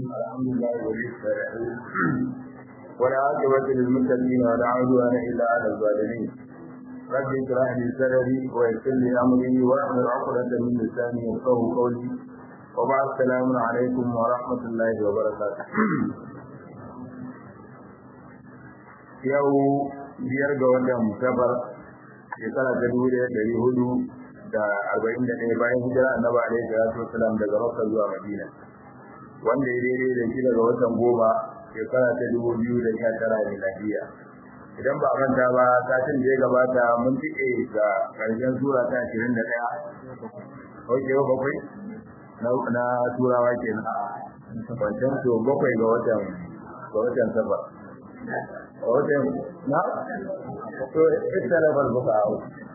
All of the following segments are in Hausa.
الحمد لله ولي الصالحين ولا عاقبة للمتقين ولا عدوان إلا على الظالمين رب اشرح لي صدري ويسر لي أمري واحلل عقدة من لساني يفقهوا قولي وبعد السلام عليكم ورحمة الله وبركاته yau biyar ga watan safar shekara ta dubu ɗaya ɗari hudu da arba'in da ɗaya bayan hijira annabi alaihi salatu wasalam daga makka zuwa madina wanda ya daidai da shi daga watan goma shekara ta dubu biyu da sha tara miladiya idan ba a manta ba satin da ya gabata mun tike ga ƙarshen sura ta ashirin da ɗaya oke ba bakwai na turawa kenan wancan to bakwai ga watan ga watan safar wajen na to ita da balbuka a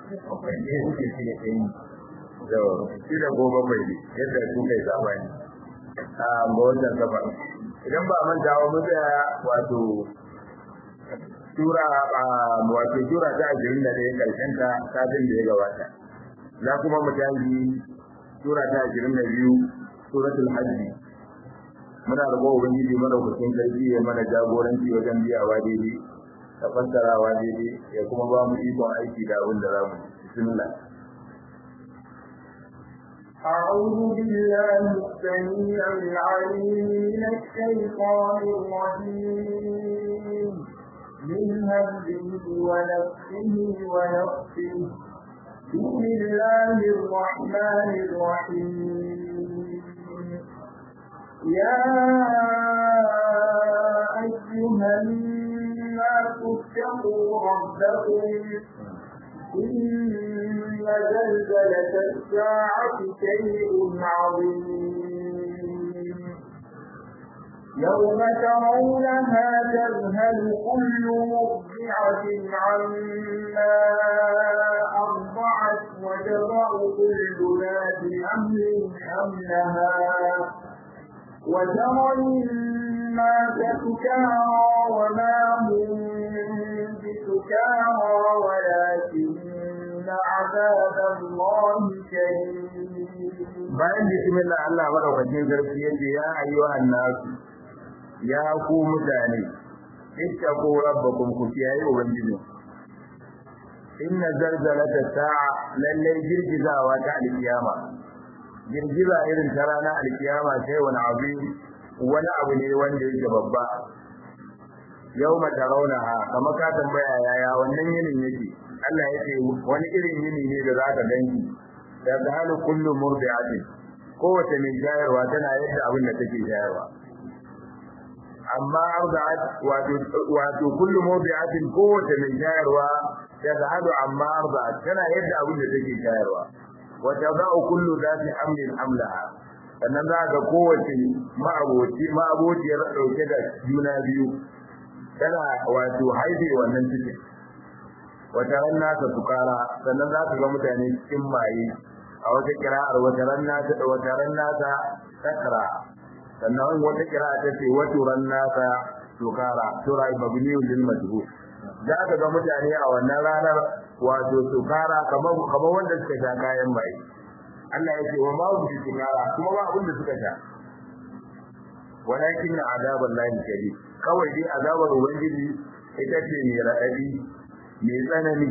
da shi da goma mai ne yadda su kai zamani a mawajen gaba idan ba manta wa mu tsaya wato tura a wato tura ta ashirin da ɗaya karshen ta satin da ya gabata za kuma mu tashi tura ta ashirin da biyu suratul hajji muna da gowa ubangiji madaukakin sarki ya mana jagoranci wajen biyawa daidai da fassarawa daidai ya kuma ba mu ikon aiki da abin da za mu bismillah أعوذ بالله السميع العليم من الشيطان الرجيم من همزه ونفسه ونفسه بسم الله الرحمن الرحيم يا أيها الناس اتقوا ربكم إن زلزلة الساعة شيء عظيم يوم ترونها تذهل كل مرضعة عما أرضعت وتضع كل ذات حمل حملها وترى الناس سكارى وما هم بسكارى ولكن عذاب الله شديد bayan bismillah Allah madaukakin sarki yace ya ayyuhan nas ya ku mutane ittaqu rabbakum ku kiyaye ubangiji inna zalzalata sa'a lalle girgizawa ta alkiyama girgiza irin ta rana alkiyama sai wani abu wani abu ne wanda yake babba yau mata raunaha kamar ka tambaya yaya wannan yinin yake Allah yake wani irin yini ne da zaka ganki da zahalu kullu murdi'atin kowace mai shayarwa tana yadda abin da take shayarwa amma arda'at wato wato kullu murdi'atin kowace mai shayarwa da zahalu amma arda'at tana yadda abin da take shayarwa wata za'u kullu zati hamlin hamlaha sannan za ga kowace ma'aboci ma'abociyar dauke da juna biyu tana wato haife wannan cikin wata ran nasa sukara sannan za ka ga mutane cikin maye a wata kira'ar wata ran nasa da wata ran nasa sakra sannan wata kira'a ta ce wata ran nasa sukara sura mabniun lil majhul za ka ga mutane a wannan ranar wato sukara kamar kamar wanda suka sha kayan mai Allah ya ce wa ma hum bi sukara kuma ba abin da suka sha walakin azaban lahi shadid kawai dai azabar ubangiji ita ce mai radadi mai tsanani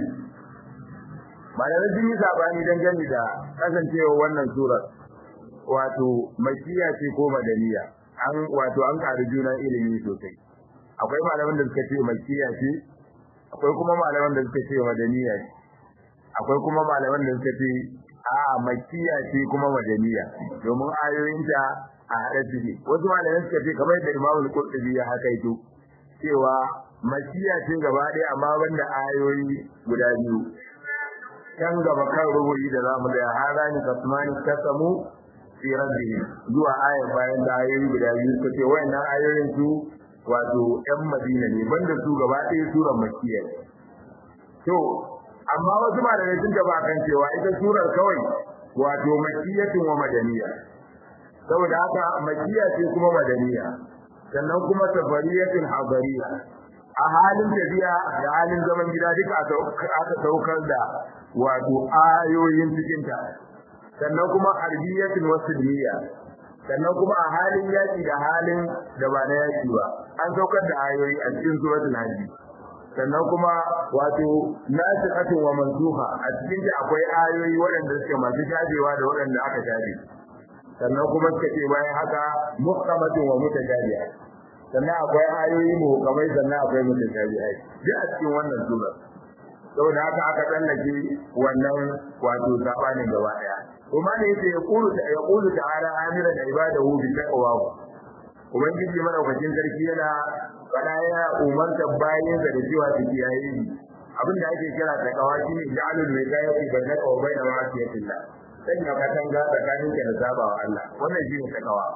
malamin sun yi sabani dangane da kasancewa wannan surar wato makiya ce ko madaniya an wato an ƙari juna ilimi sosai akwai malaman da suka ce makiya ce akwai kuma malaman da suka ce madaniya ce akwai kuma malaman da suka ce a makiya ce kuma madaniya domin ayoyinta a haɗe suke wasu malaman suka ce kamar yadda imamu al-qurtubi ya hakaito cewa makiya ce gaba ɗaya amma banda ayoyi guda biyu kan gaba kan rubuyi da zamu da harani kasmani kasamu fi rabbihim zuwa ayar bayan da ayoyi guda biyu suka ce wayannan ayoyin su wato ƴan Madina ne banda su gaba ɗaya surar Makkiya ne to amma wasu malamai sun gaba kan cewa ita surar kawai wato makkiyatun wa madaniya saboda haka makkiya ce kuma madaniya sannan kuma safariyatun hadariya a halin tafiya da halin zaman gida duka aka saukar da wato ayoyin cikinta sannan kuma harbiyatin wasilmiya sannan kuma a halin yaki da halin da ba na yaki ba an saukar da ayoyi a cikin suratul hajj sannan kuma wato nasihatun wa mansuha a cikin ta akwai ayoyi waɗanda suke masu shajewa da waɗanda aka shaje sannan kuma suka ce bayan haka muhkamatun wa mutajabiha sannan akwai ayoyi muhkamai sannan akwai mutajabiha duk a cikin wannan sura saboda haka aka tsallake wannan wato sabanin gaba daya kuma ne yace ya qulu ta ya qulu ta'ala amira da ibadahu bi taqwa ubangiji madaukakin sarki yana fada ya umarta bayin da cewa su kiyaye abin da ake kira taqwa shine ja'alul wiqayati bainaka wa bain ma'asiyatillah sanya katanga tsakanin ka da sabawa Allah wannan shine taqwa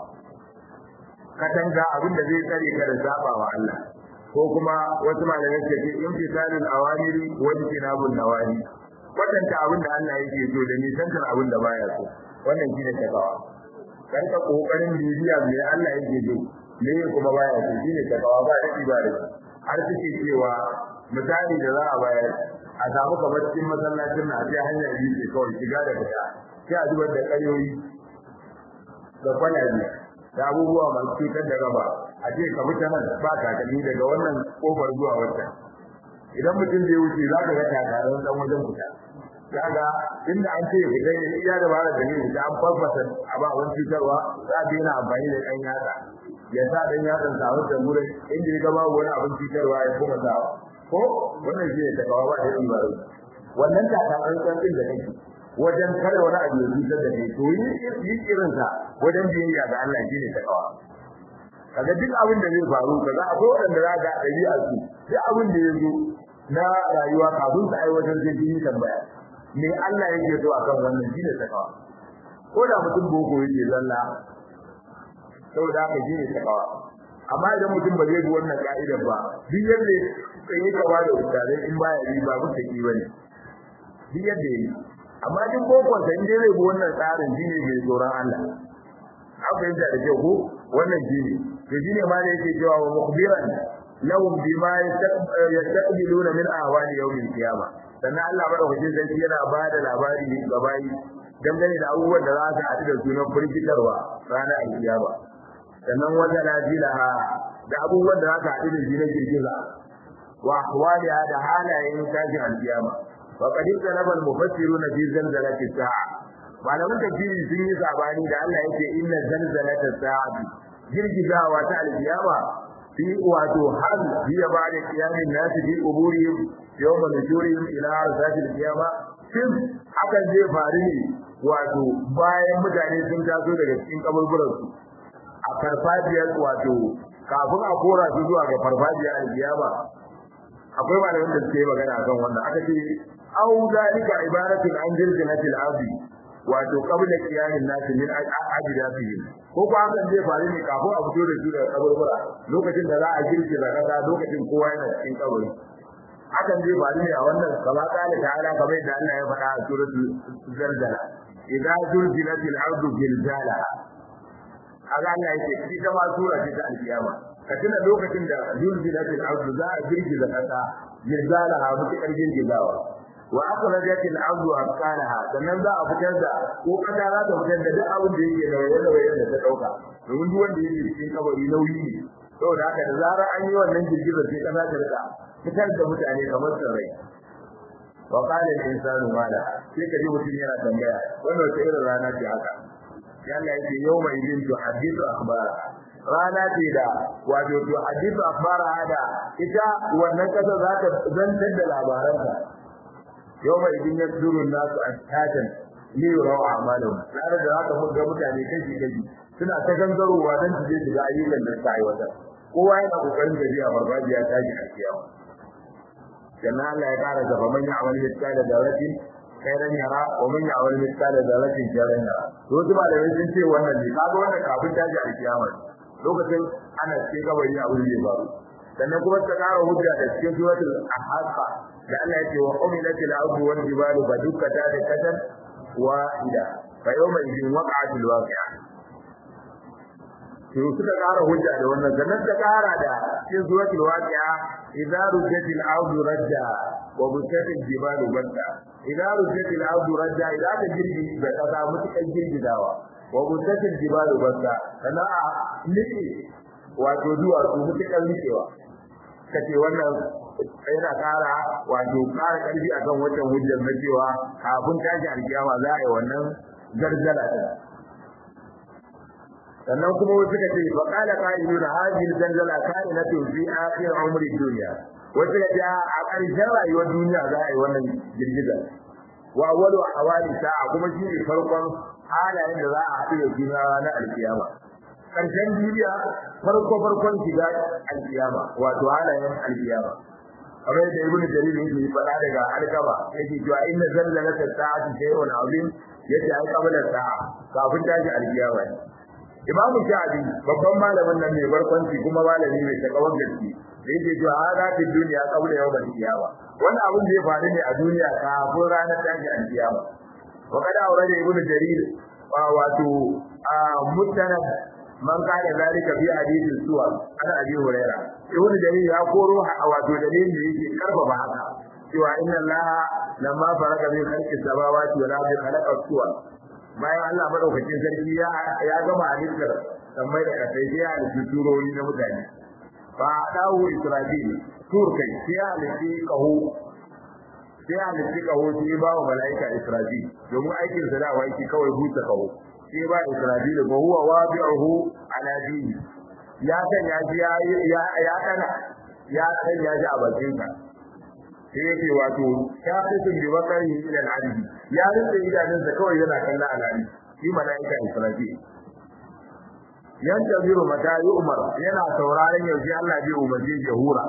katanga abin da zai tsare ka da sabawa Allah ko kuma wasu malamai ke ce imtisalul awamiri wa jinabun nawahi kwatanta abin da Allah yake so da nisantar abin da baya so wannan shine takawa karka kokarin bibiya me Allah yake so me kuma baya so shine takawa ba da ibada har suke cewa misali da za a bayar a samu kamar cikin masallacin na sai hanyar yi ce kawai shiga da fita sai a zubar da kayoyi da kwalabe da abubuwa masu cutar da gaba a ce ka fita nan ba takalmi daga wannan kofar zuwa wata idan mutum zai wuce za ka ga takarar dan wajen fita kaga inda an ce fita ne iya da bara da ne da an farfasa a ba wani cutarwa za a daina amfani da ɗan yatsa ya sa ɗan yatsan sa wata gurin inda ya gaba wani abin cutarwa ya kuma sawa ko wannan shi ne takawa ba da ibaro wannan takarar ɗin da kake wajen kada wani abu ya cutar da kai to yi irinsa wajen biyayya ga Allah shi ne takawa kaga duk abin da zai faru kaga akwai wanda za ga dabi'a su duk abin da ya zo na rayuwa kafin su aiwatar da shi tambaya me Allah yake so akan wannan shine takawa ko da mutum boko yake zalla saboda haka shine takawa amma idan mutum ba zai bi wannan ka'idar ba duk yadda sai ka wada ustazai in baya yi ba mutum ki bane duk yadda yi amma duk bokon sa inda zai bi wannan tsarin shine mai tsoron Allah an fahimta da kyau ko wannan shine to shine ma da yake cewa wa mukhbiran lahum bima yastaqbiluna min ahwali yawmil qiyamah sannan Allah madaukakin sarki yana ba da labari ga bayi dangane da abubuwan da za su haɗu da su na firgitarwa ranar alkiyama sannan wata najilaha da abubuwan da za su haɗu da shi na girgiza wa ahwaliha da halayen tashin alkiyama wa qad talaba al-mufassiruna fi zalzalati sa'a malaman tafsiri sun yi sabani da Allah yake inna zalzalata sa'ati girgizawa ta alkiyama fi wato hal hiya ba'da qiyamin nas fi quburihim yawma nujurihim ila arsatil qiyama shin hakan zai faru ne wato bayan mutane sun taso daga cikin kaburburan su a farfajiyar wato kafin a kora su zuwa ga farfajiyar alkiyama akwai malamin da suke magana akan wannan aka ce au zalika ibaratun an jirginatil ardi wato qabla qiyamin nas min ajdafihim ko ko hakan zai faru ne kafin a fito da su daga kaburbura lokacin da za a girgiza kasa lokacin kowa yana cikin kaburi hakan zai faru ne a wannan kama kala ta'ala kamar yadda Allah ya faɗa a suratul zalzala idza zulzilatil ardu zilzalaha kaga Allah yake ita ma sura ce ta alkiyama ka tuna lokacin da zulzilatil ardu za a girgiza kasa zilzalaha mutakar girgizawa wa akhrajatil ardu asqalaha sannan za a fitar da ko kasa za ta fitar da duk abin da yake da waye da ta dauka domin duk wanda yake cikin kabari nauyi ne saboda haka da zarar an yi wannan girgizar sai kasa ta rika fitar da mutane kamar tsirrai wa qala al-insanu ma la sai ka ji mutum yana tambaya wannan wata irin rana ce haka sai Allah yake yawma idin tu hadithu akhbara rana ce da wato tu hadithu akhbara hada ita wannan kasa za ta zantar da labaranta yawma idin yasduru nasu attatan li yuraw a'malahum tare da haka mun ga mutane kashi kashi suna ta gangarowa dan su je su ga ayyukan da suka aiwatar kowa yana kokarin gajiya farfajiya ta ji a kiyama sannan Allah ya kara gaba man ya'mal mithqala dharratin khairan yara wa man ya'mal mithqala dharratin sharran yara to kuma da sun ce wannan ne kaga wannan kafin ta ji a kiyama lokacin ana cikin gabari a wurin zai faru sannan kuma ta kara hujja da cikin suratul ahqa da Allah ya ce wa umilatil ardu wal jibalu badukkata da katan wahida fa yawma idin waqa'atil waqi'a to suka ƙara hujja da wannan sannan ta ƙara da cikin suratul waqi'a idza rujjatil ardu rajja wa bushatil jibalu badda idza rujjatil ardu rajja idza ta girgi da kasa mutukan girgidawa wa busatil jibalu basta sana'a nike wato duwatsu mutukan nikewa kace wannan yana kara wato kara karfi akan wannan hujjar na cewa kafin tashi alkiyama za a yi wannan zarzala din sannan kuma wasu ka ce fa qala qa'iluna hadhihi zalzala ka'inatu fi akhir umri dunya wasu ka ce a ƙarshen rayuwar duniya za a yi wannan girgiza wa awwalu ahwali sa'a kuma shi ne farkon halayen da za a haɗu da juna ranar alkiyama ƙarshen duniya farko farkon shiga alkiyama wato halayen alkiyama kamar da ibnu jarir yake faɗa daga alkaba yake cewa inna zalzalata sa'ati shay'un azim yace ai qabla sa'a kafin tashi alkiyama Imam Shafi babban malamin nan mai barkwanci kuma malami mai takawan gaske da yake cewa hada fi duniya qabla yawmal qiyama wannan abin da ya faru ne a duniya kafin ranar tashi alkiyama wa kada aure ibnu jarir wato mutanad man kana zalika fi hadithin suwa ana abi huraira ibnu jarir ya koro wato dalilin da yake karfafa haka cewa inna allaha lamma faraka min khalqi samawati wal ardi khalaqa suwa bayan Allah madaukakin sarki ya ya gama halittar sammai da kasai sai ya halitta turori na mutane fa dawo israfil tur kai sai ya halitta kaho sai ya halitta kaho sai ba wa malaika israfil domin aikin sa da wai kawai huta kaho sai ba Isra'ila ba huwa wabi'uhu ala dini ya san ya ji ya ya kana ya san ya ji a bakin sa sai yake wato ya fitin bi bakari ila al-ardi ya rinda idanun sa kawai yana kalla al-ardi shi malaika Isra'ila yan tabiru mata yi umar yana sauraron yaushe Allah bai umarce jahura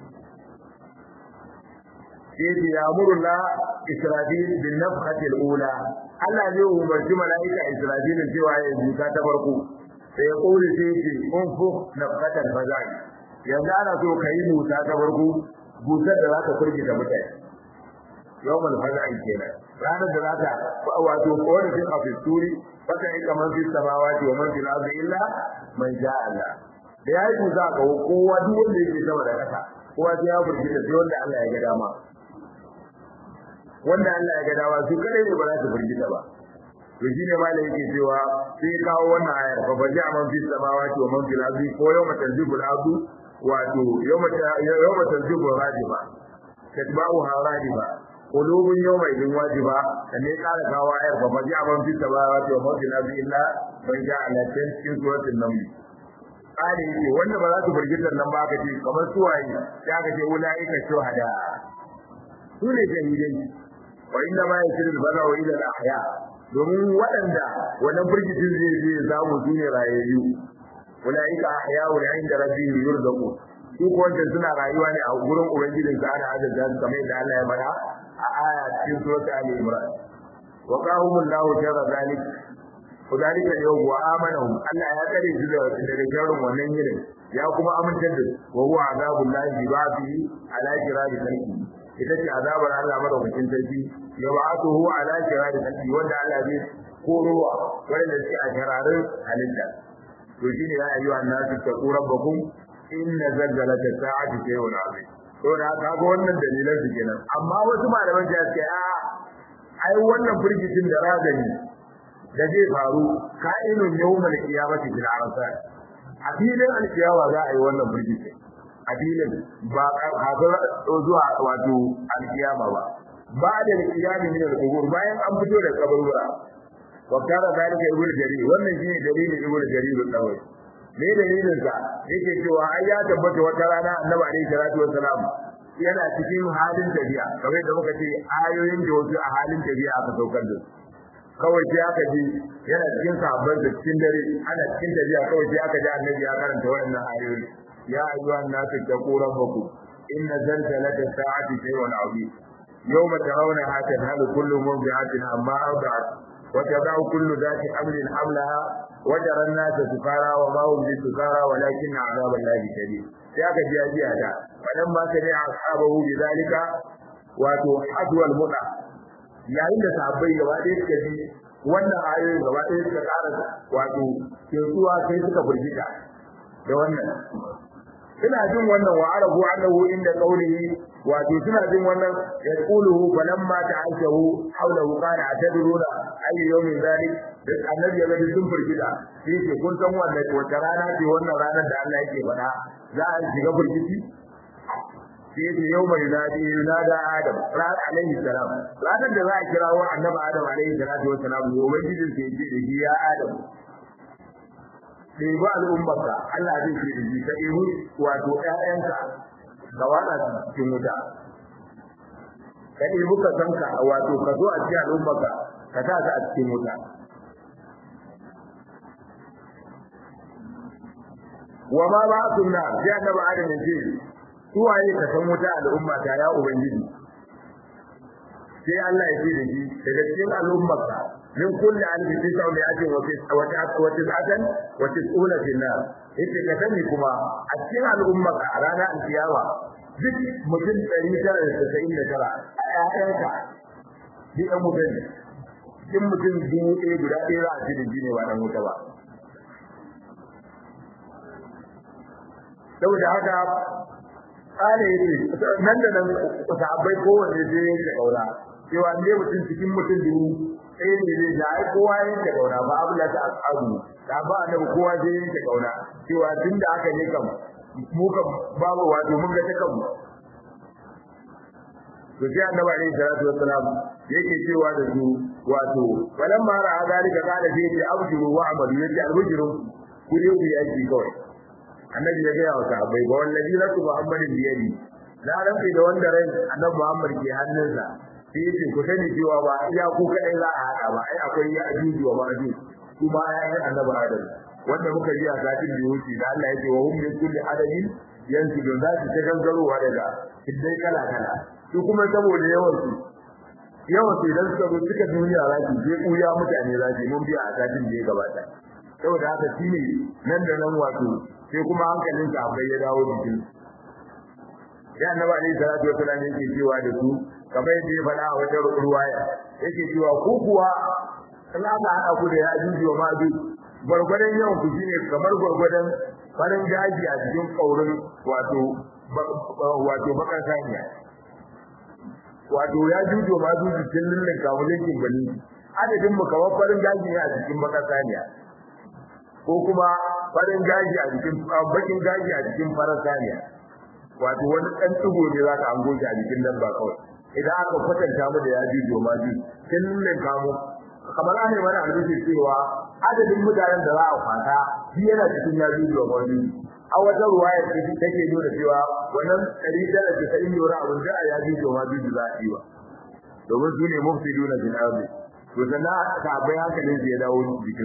sai ya murla Isra'il bin nafkhati al-ula Allah zai umarci mala'ika Isra'il cewa ya buta ta farko sai ya kore sai ya ce unfu nafkhatan fazai yanzu ana so kai buta ta farko butar da zaka kurge da mutane yawmal fazai kenan ranar da zaka wato kowane fin a fituri baka yi kamar fi samawati wa man fil ardi illa man sha Allah da yayi buta ga kowa duk wanda yake sama da kasa kowa sai ya burge da wanda Allah ya ga dama wanda Allah ya ga dawa su kadai ne ba za su firgita ba to shine malai yake cewa sai kawo wannan ayar fa baja man fi samawati wa man fil ardi ko yawma tanzibu al-ardu wato yawma yawma tanzibu rajiba tatba'u harajiba qulubun yawma idin wajiba ne kara kawo ayar fa baja man fi samawati wa man fil ardi illa man ja'ala cikin suratul naml kare yake wanda ba za su firgita nan ba ka ce kamar suwaye ya ka ce ulaika shuhada su ne shahidai wa inda ma yasiru bala wa ila ahya domin waɗanda wannan burgitin zai zai samu su ne rayayyu ulaika ahya wa inda rabbihim yurzaqu su ko wanda suna rayuwa ne a gurin ubangijin sa ana azza su kamar yadda Allah ya faɗa a aya cikin surat Ali Imran wa qahumullahu jarra zalik وذلك اليوم وآمنهم ألا يقري daga sharrin wannan yinin ya kuma amintar da wa huwa azabul lahi bi ba'dihi ala kirari kalbi ita ce azabar Allah madaukakin sarki ya ba'atuhu ala kirari kalbi wanda Allah zai korowa wanda suke a shararin halitta to shine ya ayyuha annasu taqu rabbakum inna zalzalata sa'ati shay'un 'azim to da haka ga wannan dalilan su kenan amma wasu malaman da suke a ai wannan firgicin da razani da zai faru ka'inun yawmal qiyamati fil arsal a filin alkiyawa za a yi wannan firgici a filin ba kafin zuwa wato alkiyama ba ba da alkiyami min al-qubur bayan an fito da kaburbura wa kana zalika ibn jarir wannan shine dalilin ibn jarir dawai me dalilin sa yake cewa ai ya tabbata wata rana annabi alaihi salatu wassalam yana cikin halin tafiya kamar da muka ce ayoyin da wasu a halin tafiya aka saukar da su kawai sai aka ji yana cikin sahabban da cikin dare ana cikin tafiya kawai sai aka ji annabi ya karanta waɗannan ayoyi ya ayyuhan nasu taqu rabbakum inna zalzalata sa'ati shay'un 'azim yawma tarawnaha tadhalu kullu murdi'atin amma arda'at wa tad'u kullu dhati hamlin hamlaha wa tara an-nasa sukara wa ma hum bisukara walakinna 'adhaba Allahi shadid sai aka ji ajiya da fadan ma sai ashabahu bidalika wato hadwal muda yayin da sahabbai gaba ɗaya suka ji wannan ayoyin gaba ɗaya suka ƙara wato kinsuwa sai suka burgita da wannan suna jin wannan wa arabu annahu inda qawlihi wato suna jin wannan yaquluhu falamma ta'ashahu hawlahu qala atadruna ay yawmin dhalik da annabi ya gani sun firgita sai ce kun san wannan wata rana ce wannan ranar da Allah yake faɗa za a shiga firgiti sai ce yau mai nadi nada adam ran alaihi salam ranar da za a kira wa annabi adam alaihi salatu wa salam ubangijin sai ce da shi ya adam sai ba al'ummarka Allah zai ce da shi ka ihu wato ƴaƴanka ka wada cikin wuta ka ihu ka sanka wato ka zo a cikin al'ummarka ka sa ka a cikin wuta wa ma ba sunna sai annabi adam ya ce suwaye ka san wuta al'umma ta ya ubangiji sai Allah ya ce da shi daga cikin al'ummarka min kulli alfi tis'a wa mi'atin wa tis'atan wa tis'una fil nar yace ka sani kuma a cikin al'ummarka a ranar alkiyama duk mutum 999 a ƴaƴanka duk ɗan mutum cikin mutum dubu ɗaya guda ɗaya za a ci da ne ba ɗan wuta ba saboda haka kare yake nan da nan sahabbai kowanne zai yanke kaura cewa ne mutum cikin mutum dubu ɗaya ne zai ja ai kowa yanke kaura ba abu da ta asabu da ba annabi kowa zai yanke kaura cewa tun da aka ne kam mu kam babu wato mun ga ta kanmu to sai annabi alaihi salatu wassalam yake cewa da su wato falan ma ra'a zalika qala fi abdiru wa amalu yace albujru ku ne ku yi aiki kawai annabi ya ga wa sahabbai ba wallahi rasu muhammadin biyadi na rafi da wanda rai annabi muhammad ke hannunsa sai yace ku sani cewa ba iya ku kadai za a hada ba ai akwai ya ajuju wa ma'aju kuma ayan annabi adam wanda muka ji a satin da wuce da Allah yake wa hum min kulli adadin yanzu don za su ta gangarowa daga kiddai kala kala su kuma saboda yawan su yawan su idan suka zo suka duniya za su je kuya mutane za su mun biya a satin da ya gabata saboda haka shine nan da nan wato sai kuma hankalin sa bai ya dawo jikin ya annabi alaihi salatu wa sallam yake cewa da su kamar yadda ya faɗa a wata ruwaya yake cewa ku kuwa in aka haɗa ku da ya ajuji wa ma'aju gwargwadon yawan ku shine kamar gwargwadon farin gaji a cikin ƙaurin wato wato bakar saniya wato ya jujo ma juju cikin lullun kamulin kimbali adadin mu kamar farin gaji ne a cikin bakar saniya ko kuma farin gaji a jikin bakin gaji a jikin farar saniya wato wani dan tugo ne zaka an goge a jikin dabba kawai idan aka kwatanta mu da yaji joma ji kin ne kamu kamar an yi wani albishi cewa adadin mutanen da za a kwata shi yana cikin yaji joma ji a wata ruwaya ce take nuna cewa wannan ɗari tara da sa'in yora abin da a yaji joma ji za a yi wa domin su ne mufsiduna bil ardi to sannan ka bai hankalin su ya dawo jikin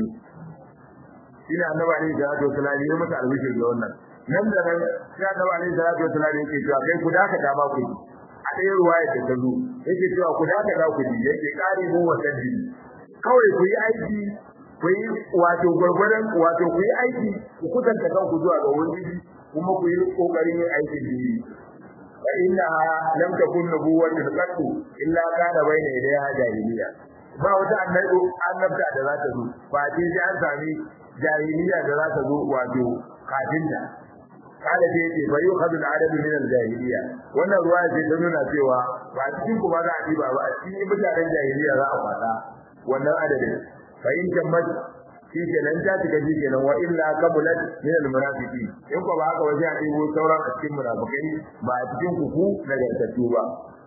shine annabi alaihi salatu wasallam ya masa albishir da wannan nan da nan sai annabi alaihi salatu wasallam yake cewa kai ku daka dama ku a ɗaya ruwaya da ta zo yake cewa ku daka da ku ji yake kare mu wannan ji kawai ku yi aiki ku yi wato gurgurdan wato ku yi aiki ku kusanta kanku zuwa ga wani kuma ku yi kokarin yin aikin ji fa inna lam takun nubuwwatun qattu illa kana bayna yadayha jahiliya ba wata annabi annabta da za ta zo ba sai an sami jahiliya da za ta zo wato kafin da kada da yake fa yukhadhu al-adad min al-jahiliya wannan ruwa ce ta nuna cewa ba cikin ku ba za a diba ba a cikin mutanen jahiliya za a fada wannan adadin fa in tammat shi ke nan ta tuka shi kenan wa illa kabulat min al-munafiqin in ko ba haka waje a dibo sauran a cikin munafikai ba a cikin ku ku daga tattu ba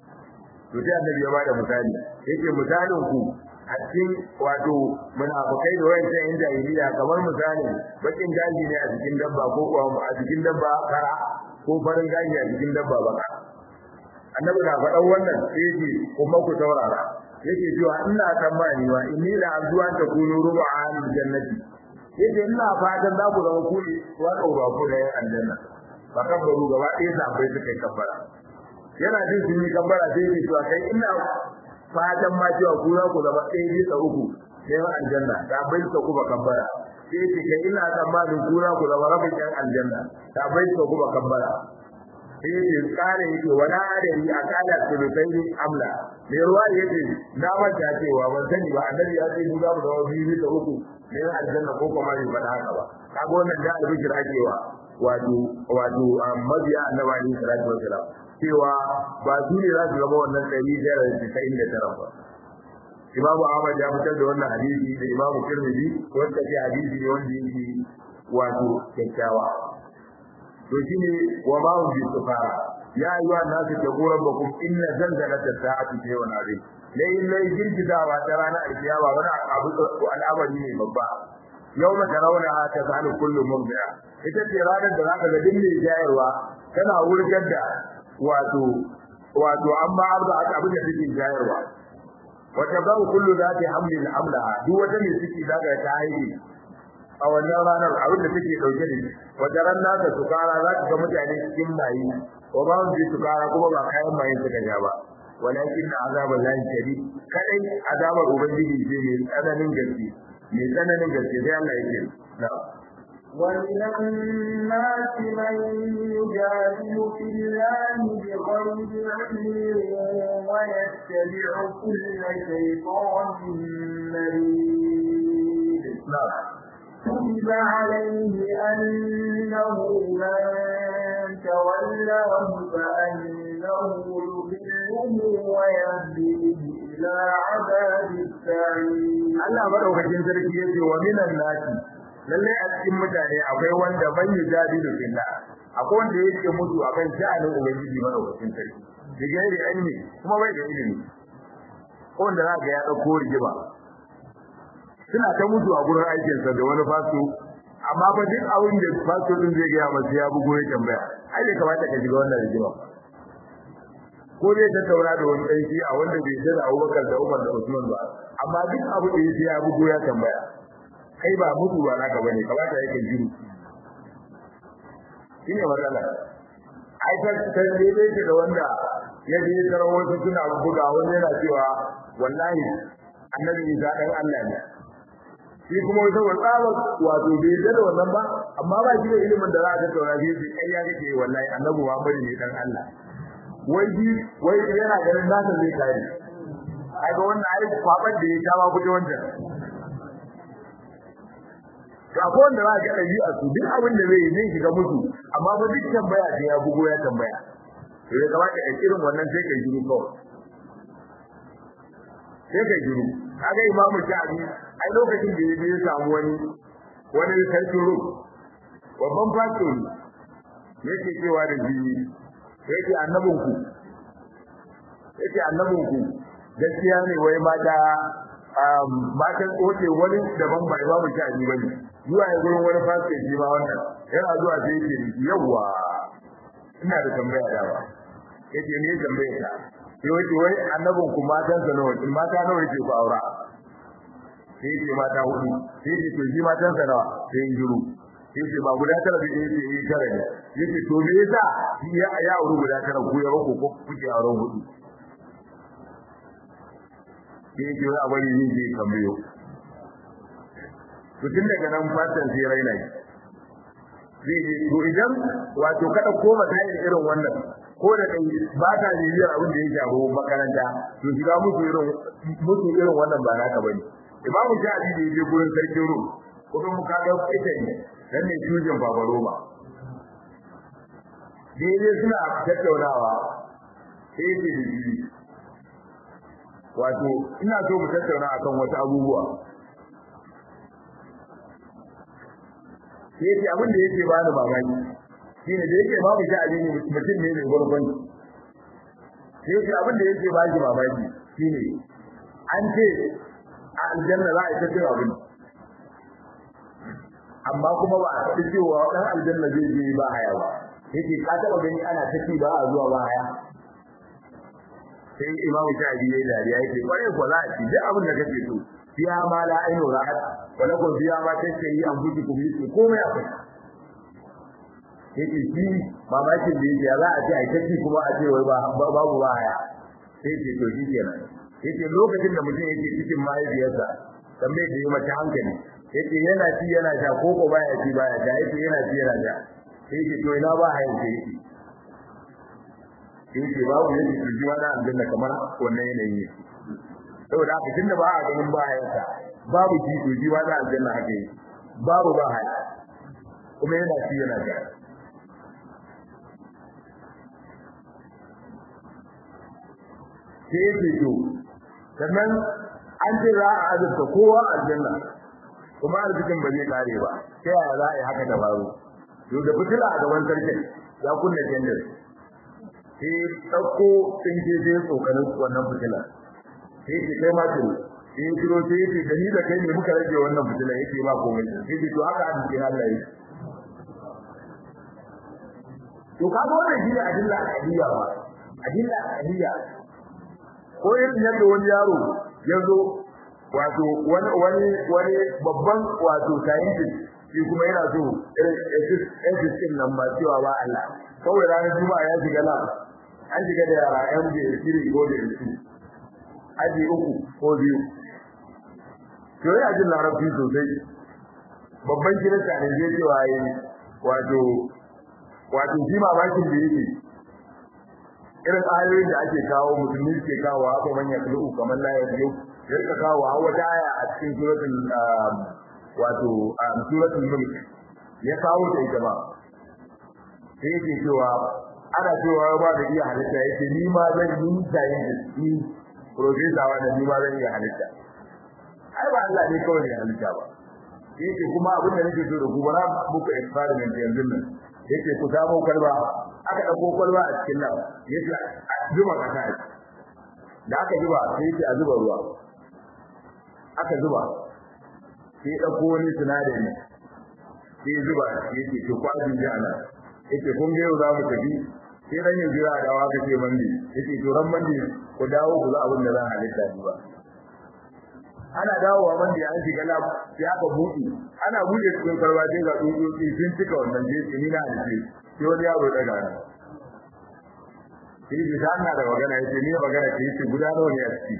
to sai annabi ya bada misali yake misalin ku a cikin wato munafikai da wayan sai jahiliya kamar misali bakin gaji ne a cikin dabba ko kuwa a cikin dabba kara ko farin gaji a cikin dabba baka annabi na faɗan wannan sai yake kuma ku saurara yake cewa ina tsammani wa inni la azwa ta kunu rubu'an jannati yake ina fatan za ku zama kuli wa ba ku da aljanna ba kan baro gaba ɗaya sabai suka kabbara yana jin sun yi kabbara sai yake cewa kai ina fatan ma cewa ku za ku zama ɗaya bisa uku sai aljanna da bai ka kuma kabbara sai ce kai ina tsammanin ku za ku zama rabin yan aljanna da bai ka kuma kabbara sai ce kare yake wala adari a kala sulutai amla me ruwa yake na manta cewa ban sani ba annabi ya ce mu za mu zama biyu bisa uku ne aljanna ko kuma bai faɗa haka ba kaga wannan da albishir akewa wato wato mabiya annabi alaihi salatu wasalam cewa ba su ne za su zama wannan ɗari tara da casa'in da tara ba imamu ahmad ya fitar da wannan hadisi da imamu tirmidhi wanda ke hadisi ne wanda yake wato kyakkyawa to shine wa ma hum bi sufara ya ayyuha nasu taqu rabbakum inna zalzalata sa'ati shay'un azim lai lai girgizawa ta ranar alkiyama wani abu al'amari ne babba yawma tarawna ta zalu kullu murdi'a ita ce ranar da zaka ga duk mai jayarwa tana wurgar da wato wato amma arba abin da take jayarwa wata babu kullu zati hamlin amlaha duk wata mai ciki zaka ta haihu a wannan ranar abin da take dauke da shi wata ran naka sukara za ka ga mutane cikin mayi wa ba su sukara kuma ba kayan mayin suka ja ba walakin azaba lahi shadid kadai azabar ubangiji ce mai tsananin gaske mai tsananin gaske sai Allah yake na'am ومن الناس من يجادل في الله بغير علم ويتبع كل شيطان مريد نعم كتب عليه أنه من تولاه فأنه يضله ويهديه إلى عذاب السعير Allah madaukakin sarki yace wa minan nasi lalle a cikin mutane akwai wanda ban yujadilu billah akwai wanda yake mutu akan sha'anin ubangiji madaukakin sarki digairi ilmi kuma bai da ilimi ko wanda zaka ya dauko rigima suna ta mutu a gurin aikin sa da wani fasto amma fa duk abin da fasto din zai ga masa ya bugo ya tambaya ai da kamata ka shiga wannan rigima ko zai tattauna da wani ɗan a wanda bai da Abubakar da Umar da Usman ba amma duk abu da yake ya bugo ya tambaya kai ba mutu ba naka bane kamata yake jiru shine matsala ai ta ta dai ce da wanda ya je tara wasu suna buga wani yana cewa wallahi annabi Isa dan Allah ne shi kuma wata wasaba wato bai da wannan ba amma ba shi da ilimin da za a tattauna shi kai ya kake wallahi annabi Muhammad ne dan Allah wai ji wai yana ganin nasa zai kare ai ga wannan ai kwaban da ya kama kuje wannan ga ko wanda za ga dabi a su duk abin da zai zai shiga musu amma ba duk tambaya sai ya bugo ya tambaya to ya kamata ka irin wannan sai kai jiru kawai sai kai jiru kaga imamu shafi ai lokacin da ya je ya samu wani wani sarkin ru babban fasto ne yake cewa da shi yake annabinku yake annabinku gaskiya ne wai mata matan tsoce wani daban bai babu shaji bane zuwa ya gurin wani fasike shi ma wannan yana zuwa sai yake yawa ina da tambaya da ba yake ne tambaya ta sai wace wai annabinku matan sa nawa mata nawa yake ku aura sai yake mata hudu sai yake to shi matan sa nawa sai yin juru yace ba guda tara da yake yi tara ne yace to me yasa ya ya aure guda tara ku ya bako ko kuke auren hudu yake wai abari yin je kambiyo to tun daga nan fatan sai raina shi zai to idan wato kada koma ta irin wannan ko da kai ba ta bibiyar abin da ya shafi makaranta to shiga musu irin musu irin wannan ba naka bane imamu shafi da yaje gurin sarkin ru kuma mu kaga ita ne dan ne tujin babaro ba daidai suna tattaunawa sai ce da shi wato ina so mu tattauna akan wasu abubuwa sai ce abin da yake ba ni mamaki shine da yake babu shi abin mutum ne mai gurgun sai ce abin da yake ba shi mamaki shine an ce a aljanna za a yi ta cin abin amma kuma ba a faɗi cewa ɗan aljanna zai je ba haya ba yake ka taɓa gani ana ta ci ba a zuwa ba haya sai imam shafi yayi dariya yake kware ko za a ci duk abin da kake so fiya ma la ainu ra'at wa lakum fiya ma tashtahi anfusukum yake komai akwai yake shi mamakin da yake za a ce a kaci kuma a ce wai babu ba haya sai ce to shi kenan yake lokacin da mutum yake cikin mahaifiyarsa tambaye da yi mata hankali yake yana ci yana sha ko ko baya ci baya sha yake yana ci yana sha yake to ina ba hayan ke yake yake babu yake ji wani aljanna kamar wannan yanayi ne saboda haka tunda ba a ganin ba hayan sa babu ji to ji wani aljanna haka yake babu ba haya kuma yana ci yana sha sai yake to sannan an ce za a azurta kowa aljanna kuma arzikin ba zai kare ba ta yaya za a yi haka dabaru to da fitila a gaban sarkin ya kunna kendir sai ɗauko tsinke sai tsokanin wannan fitila sai ce kai ma tiro sai ya tiro sai ya ce da ni da kai ne muka rage wannan fitila yake ba komai sai ce to haka arzikin Allah yake to kaga wannan shi ne adilla al'adiyya ba adilla al'adiyya ko irin yadda wani yaro ya zo wato wani wani wani babban wato scientist shi kuma yana so irin ethics din nan ba cewa ba Allah kawai ranar juma'a ya shiga lab an shiga da yara yan da shiri ko da su aji uku ko biyu to yana jin larabci sosai babban kirista ne zai cewa yi wato wato shi mamakin da yake irin ayoyin da ake kawo musulmi ke kawo haka manya kulu kamar la yajiyu yarka kawo wata aya a cikin suratul wato suratul mulk ya kawo ta ita ba sai yake cewa ana cewa ba da iya halitta yake ni ma zan yi tayi da ni professor wa ni ma zan iya halitta ai ba Allah ne kawai ne halitta ba yake kuma abin da nake so da ku bara muku experiment yanzu nan yake ku samu kwalba aka dauko kwalba a cikin nan yace zuba kasa da aka zuba sai yace a zuba ruwa aka zuba sai dauko wani sinadari sai zuba yace to kwajin ji ana yace kun ga yau za mu tafi sai dan yin jira da waka ce mandi yace to ran mandi ku dawo ku za abin da zan halitta ba ana dawowa mandi an shiga lab sai aka buɗe ana buɗe cikin karba sai ga tsutsotsi sun cika wannan jeji ni na halitta sai wani yaro daga nan sai da ana da magana yace ni magana ce yace guda nawa ne a ciki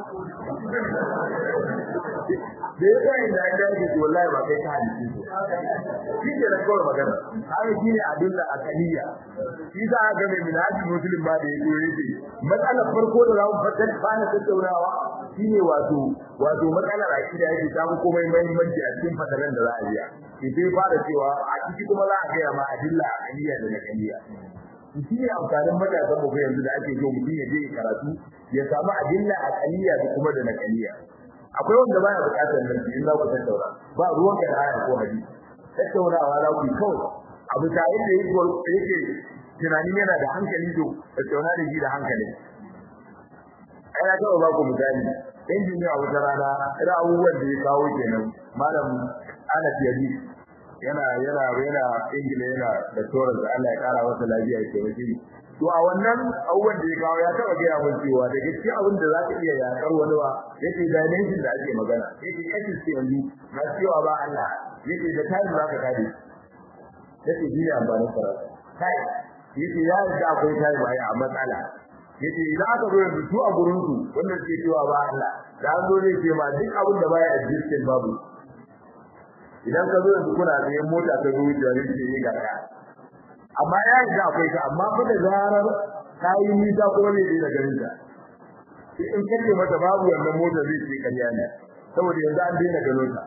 da ya kai da ya ce wallahi ba kai ka halitta shi ke da kawai magana haka shine adilla akaliya shi za a ga mai minhaji muslim ba da yake yake matsalar farko da za mu fatar fara tattaunawa shine wato wato matsalar akida yake ta mu komai muhimmanci a cikin fataran da za a yi shi sai fara cewa a ciki kuma za a ga ma adilla akaliya da nakaliya shi ne amfanin matasan mu yanzu da ake so mutum ya je karatu ya samu adilla akaliya da kuma da nakaliya akwai wanda baya bukatar nan in za ku tattauna ba ruwan ka da aya ko hadisi tattaunawa za ku kawai abu ta yadda yake yake tunanin yana da hankali to tattauna da shi da hankali ai na taɓa ba ku misali injiniya wata rana irin abubuwan da ya kawo kenan malam Anas Yadi yana yana yana ingila yana da torar da Allah ya kara masa lafiya ya taimake to a wannan abubuwan da ya kawo ya taba gaya mun cewa da gaske abin da za ka iya yakar wani ba yake dimension da ake magana yake kashin ce yanzu na cewa ba Allah yake da tayi za ka kare yake shi ne amfanin karatu kai yake ya yarda akwai tayi ba a matsala yake idan aka zo yanzu su a gurin su wanda suke cewa ba Allah da an zo zai ce ma duk abin da baya existing babu idan ka zo yanzu kuna da mota ta zo da rinke yi ga amma ya yi da akwai ta amma fa da zarar kai nisa ko ne da garin ta in kace mata babu wannan mota zai ce kariya ne saboda yanzu an daina gano ta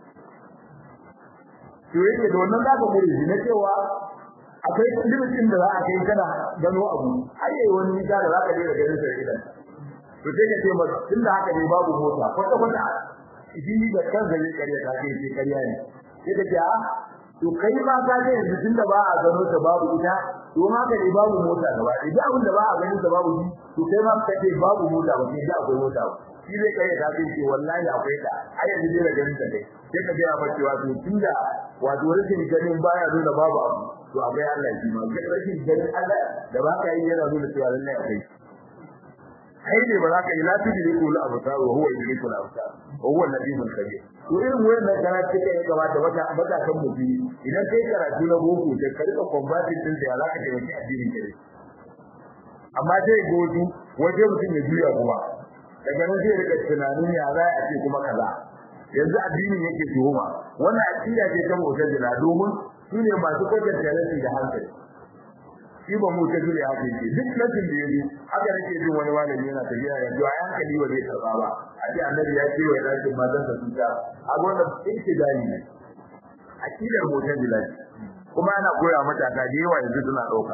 to yake da wannan zaka gure shi na cewa akwai limitin da za a kai kana gano abu har yayi wani nisa da zaka daina ganin sa idan to sai ka ce mata tunda haka ne babu mota kwata kwata shi da kansa zai kariya ta ce kariya ne sai ka ce a to kai ma ka ga yanzu tunda ba a gano ta babu ita to ma ka ne babu mota gaba idan abin da ba a ganin ta babu shi to kai ma ka ce babu mota ba sai da akwai mota ba shi zai kai ta ce wallahi akwai ta ai yanzu dai da ganin ta dai sai ka ga ba cewa to tunda wato rashin ganin baya nuna babu abu to akwai Allah shi ma rashin ganin Allah da ba ka yi yana nuna cewa lallai akwai kai ne ba za ka yi la tudriku al absar wa huwa yudriku al absar wa huwa al-latiful khabir to irin wannan karatu kai ya gabata wata baka kan mutum idan kai karatu na boko da ka rika combating din da za ka taimaki addinin ka amma sai godu waje mutum ya juya kuma daga nan sai rika tunanin ya za a ce kuma kaza yanzu addinin yake tuhuma wannan aqida ce ta mu'tazila domin su ne masu kwatanta nasi da hankali shi ba mu tafi da haka yake duk nasin da yayi haka nake jin wani malami yana tafiya ya ji ayan kali wa zai karba ba a ce annabi ya ce wa dakin mazan sa tuta a gona yake dani ne akidar mutan bilal kuma ana koya mata ka da yawa yanzu suna dauka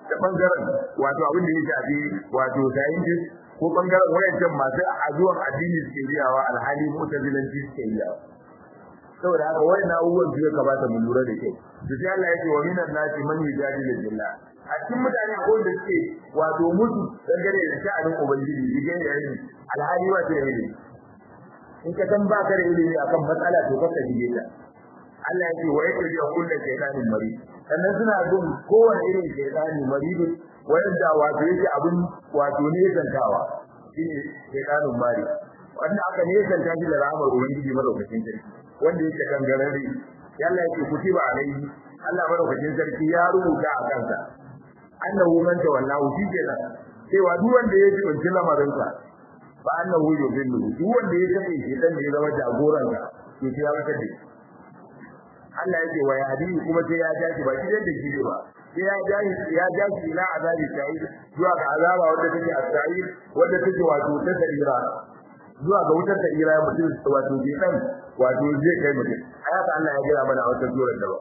da bangaren wato abin da ya shafi wato scientist ko bangaren wayancan masu azuwan addini suke riyawa alhali mutazilanci suke riyawa saboda haka wayan abubuwan su ya kamata mu lura da kyau to sai Allah ya ce wa minan nasi man yujadilu billah a cikin mutane akwai da suke wato mutu dangane da sha'anin ubangiji digen da yayi alhali ba ta yi in ka san ba ka da ilimi akan matsala to ka dige ta Allah ya ce wa yake da kullu shaytanin mari sannan suna bin kowane irin shaytani maridin wanda wato yake abin wato ne zantawa shine shaytanin mari wanda aka ne zanta shi da rahmar ubangiji madaukakin sarki wanda yake kan garare yalla yake kutiba alaihi Allah madaukakin sarki ya rubuta a kansa annahu man tawallahu shi kenan cewa duk wanda ya jibinci lamarinsa fa annahu yudillu duk wanda ya kace shi dan ya zama jagoran ka to sai ya maka dai Allah yake wa yahdi kuma sai ya jashi ba shi da shi ba sai ya jashi ya jashi ila azabi sa'id zuwa ga azaba wanda take as-sa'id wanda take wato ta sa'ira zuwa ga wutar sa'ira mutum wato je dan wato zai kai mutum ayata Allah ya gina mana a wata surar da ba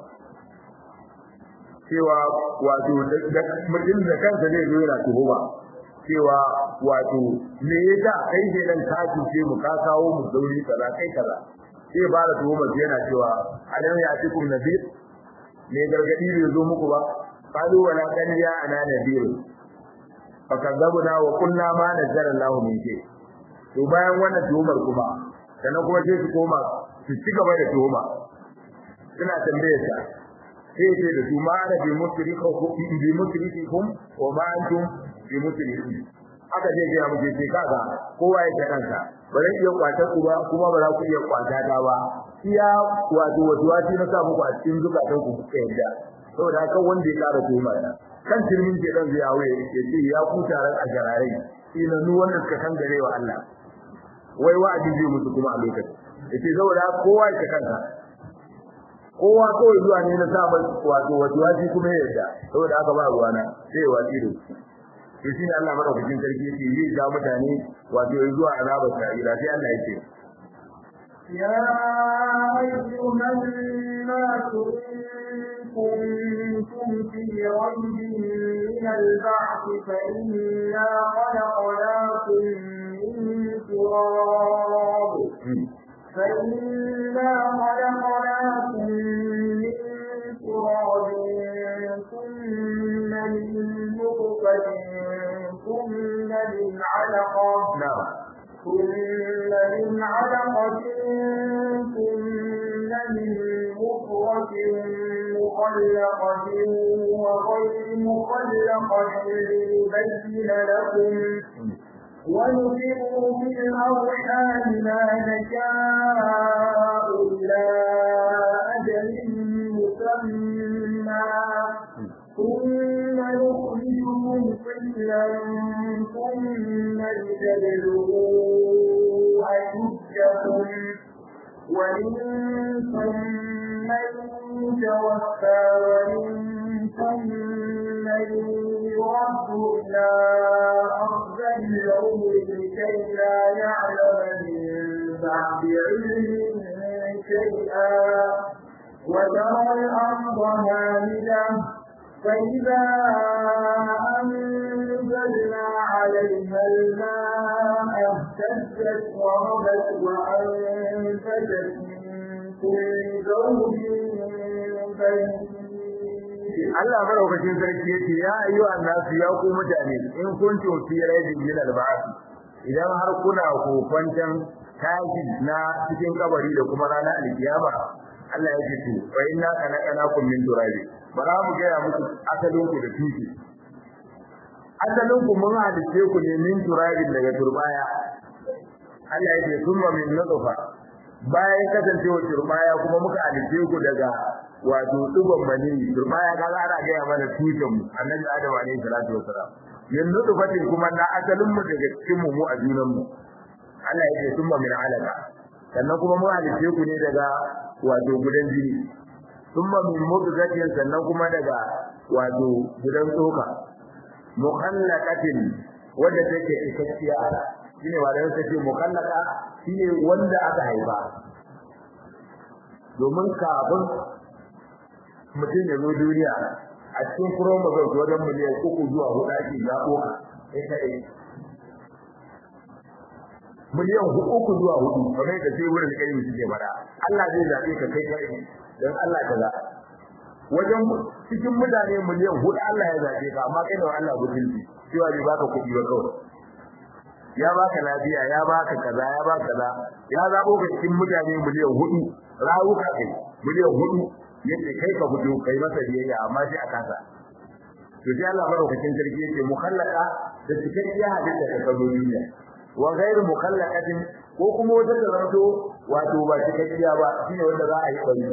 cewa wato mutum da kansa zai zo yana tuhuma cewa wato me yasa kai ne dan ka tuce mu ka kawo mu dauri kaza kai kaza sai ba da tuhuma yana cewa alam ya atikum nadir me gargadi bai zo muku ba qalu wala kan ya ana nadir fa kadzabuna wa qulna ma nazzala Allahu min shay to bayan wannan tuhumar kuma sannan kuma sai su koma su ci gaba da tuhuma suna tambayar ta sai ce da su ma ana bi musriku bi musrikum wa ma antum bi musrikin aka je ga mu ce kaga kowa ya ta kansa ba zan iya kwata ku ba kuma ba za ku iya kwata ta ba iya wato wato wati na sa muku a cikin zukatan ku kuka yadda saboda haka wanda ya kara tuma kan turmin ke dan zai yawo ya ce ya ku taron a jararai ina nu wanda suka kan gare wa Allah wai wa'adi zai musu kuma a lokacin yace saboda kowa ya kansa kowa kawai zuwa ne na samun wato wato waji kuma ya yarda saboda haka ba ruwana sai ya waji da to shine Allah madaukakin sarki yake yi ga mutane wato zuwa azabar sa'ira sai Allah yake يا أيها الناس إن كنتم في ريب من البعث فإنا خلقناكم من تراب فإنا خلقناكم من تراب ثم من نطفة ثم من علقة na'am ثم من علقة ثم من مخرة مخلقة وغير مخلقة لنبين لكم ونفر في الأرحام ما نشاء إلى أجل مسمى ثم نخرجكم طفلا ثم لتبلغوا أشدكم ومنكم من يتوفى ومنكم من يرد إلى أرض العمر لكي لا يعلم من بعد علم شيئا وترى الأرض هامدة فإذا أنزلنا عليها الماء اهتزت وربت وأنبتت من كل زوج بهيج Allah madaukakin sarki yace ya ayyuhan nasu ya ku mutane in kuntum fi raibin min al-ba'th idan har kuna kokwantan tashi na cikin kabari da kuma ranar alkiyama Allah ya ce to fa inna khalaqnakum min turabi bara mu ga muku asalin ku da tushe asalin ku mun halice ku ne min turabin daga turbaya Allah ya ce kuma min nutfa bayan kasancewa turbaya kuma muka halice ku daga wato dugon mani turbaya ga ana ga mana tushen mu annabi adam alaihi salatu wasalam min nutfatin kuma na asalin mu daga cikin mu mu a junan mu Allah ya ce kuma min alaka sannan kuma mun halice ku ne daga wato gudan jini thumma min mudghatin sannan kuma daga wato gudan tsoka mukhallaqatin wanda take ikakkiya shine wanda yake ce mukhallaqa shine wanda aka haifa domin kafin mutum ya zo duniya a cikin chromosome wajen miliyan uku zuwa hudu ake zaɓo ka kai kaɗai miliyan uku zuwa hudu kamar yadda sai wurin kai suke fada Allah zai zaɓe ka kai kaɗai don Allah ka za wajen cikin mutane miliyan hudu Allah ya zaɓe ka amma kai da Allah butulci cewa bai baka kuɗi ba kawai ya baka lafiya ya baka kaza ya baka kaza ya zabo ka cikin mutane miliyan hudu rawuka kai miliyan hudu yace kai ka fito kai masa biyayya amma sai a kasa to sai Allah madaukakin sarki yake mukallaka da cikakkiya halitta ta kazo duniya wa ghairu mukallaqatin ko kuma wata da zanto wato ba cikakkiya ba shine wanda za a yi bari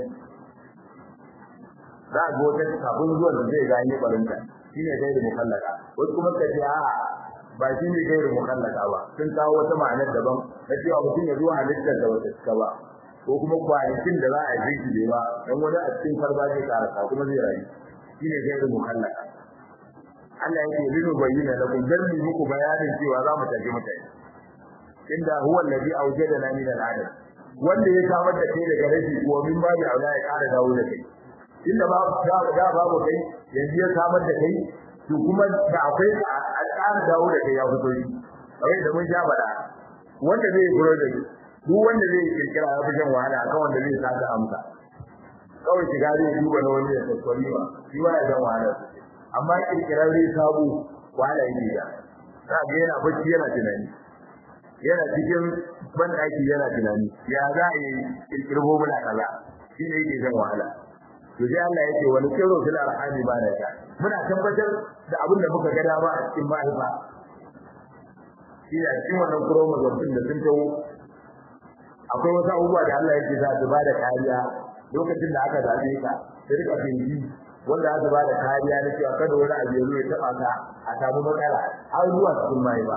za a ga wata kafin zuwan da zai gani barinta shine ghairu mukallaka wasu kuma kace a'a ba shi ne gairu mukallaka ba sun kawo wata ma'anar daban na cewa mutum ya zo halittar da wata cika ba ko kuma kwanakin da za a yi shi ba dan wani a cikin farba zai karasa kuma zai rayu shi ne gairu mukallaka Allah yake linu bayyana lakum dan mu muku bayanin cewa za mu tafi mutane inda huwa alladhi awjadana min al-adam wanda ya samar da kai daga rashi ko min babu aula ya kara dawo da kai inda ba da babu kai yanzu ya samar da kai to kuma da akwai a ƙara dawo da kai ya fito shi kawai da mun sha faɗa wanda zai guro da duk wanda zai kirkira ya fi jan wahala akan wanda zai saka amsa kawai shiga zai duba na wani ya tattali ba shi ba ya jan wahala amma kirkirar zai sabo wahala yake da za ga yana bacci yana tunani yana cikin banɗaki yana tunani ya za a yi kirkirbo muna kaza shi ne yake jan wahala to sai Allah yake wani kiro fil arhami ba da ta muna tabbatar da abin da muka ga dama a cikin mahaifa shi ne cikin wannan chromosome din da sun tawo akwai wasu abubuwa da Allah yake za su ba da kariya lokacin da aka zabe ka sai rika binci wanda aka ba da kariya na cewa kada wani abu ya zo ya taba ka a samu matsala har zuwa cikin mahaifa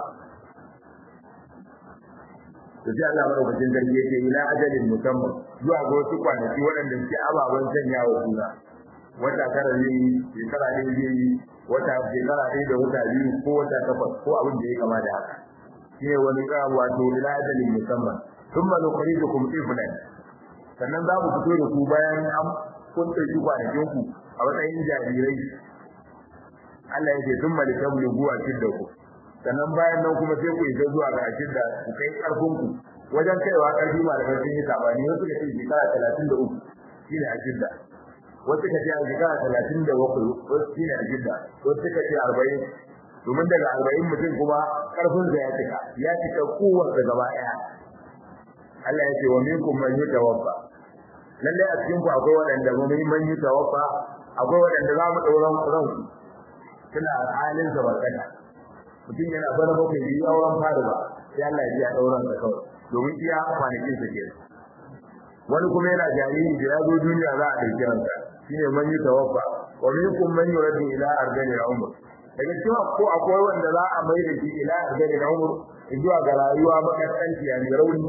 to sai Allah madaukakin sarki yake ila ajalin musamman zuwa ga wasu kwanaki waɗanda suke ababen sanya wa juna wata tara ne shekara ɗaya zai yi wata shekara ɗaya da wata biyu ko wata takwas ko abin da ya kama da haka shi ne wani ƙara wato ila ajalin musamman sun ma nukari da kuma tsifinan sannan za mu fito da ku bayan an kun ɗauki kwanakin ku a matsayin jarirai Allah ya ce sun malikan lugu a da ku sannan bayan nan kuma sai ku isa zuwa ga ashin da ku kai karfin ku wajen kaiwa karfi malamai sun yi sabani wasu ka ce shekara talatin da uku shine ashin da wasu ka ce a shekara talatin da bakwai wasu shine ashin da wasu ka ce arba'in domin daga arba'in mutum kuma karfin sa ya cika ya cika kowar da gaba ɗaya Allah ya ce wa minkum man yutawaffa lallai a cikin ku akwai waɗanda mun man yutawaffa akwai waɗanda za mu ɗauran ranku suna halin zabarkata mutum yana bana bakwai yi auren fara ba sai Allah ya ji a dauran sa kawai domin iya kwanakin sa kenan wani kuma yana jariri da ya zo duniya za a dauki ransa shine man yi tawaffa wa minkum man yuradu ila ardani al-umr daga cewa ko akwai wanda za a mai da shi ila ardani al-umr zuwa ga rayuwa makasanci ya rauni